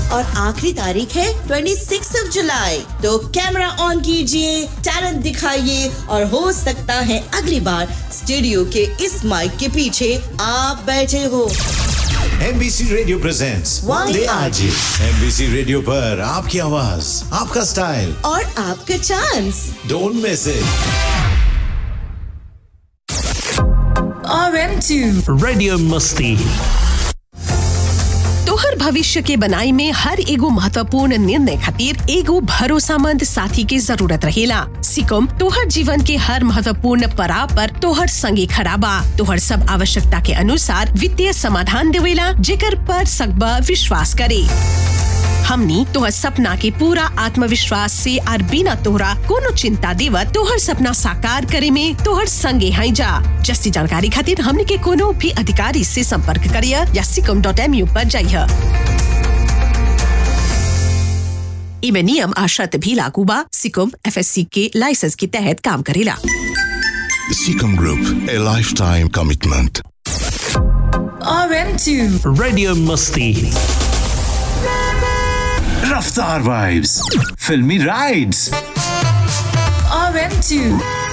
और आखिरी तारीख है 26 ऑफ जुलाई तो कैमरा ऑन कीजिए टैलेंट दिखाइए और हो सकता है अगली बार स्टूडियो के इस माइक के पीछे आप बैठे हो एमबीसी रेडियो प्रेजेंट्स वाले आज एमबीसी रेडियो पर आपकी आवाज आपका स्टाइल और आपका chance don't miss it RM2 radio मस्ती तोहर भविष्य के बनाई में हर एगो महत्वपूर्ण निर्णय खातिर एगो भरोसामंद साथी के जरूरत रहेला सिकम तोहर जीवन के हर महत्वपूर्ण पड़ाव पर तोहर संगे खड़ा बा तोहर सब आवश्यकता के अनुसार वित्तीय समाधान देवेला जेकर पर सकबा विश्वास करे हमनी तोहर सपना के पूरा आत्मविश्वास से और बिना तोहरा कोनो चिंता देवत तोहर सपना साकार करे में तोहर संगे हैं जा जस्ती जानकारी खातिर हमनी के कोनो भी अधिकारी से संपर्क करिया या सिकम डॉट एम यू पर जाइए इमे नियम आ शर्त भी लागू बा सिकम एफएससी के लाइसेंस के तहत काम करेला Seacom Group, a lifetime commitment. RM2 radio मस्ती रफ्तार वाइब्स फिल्मी राइड्स RM2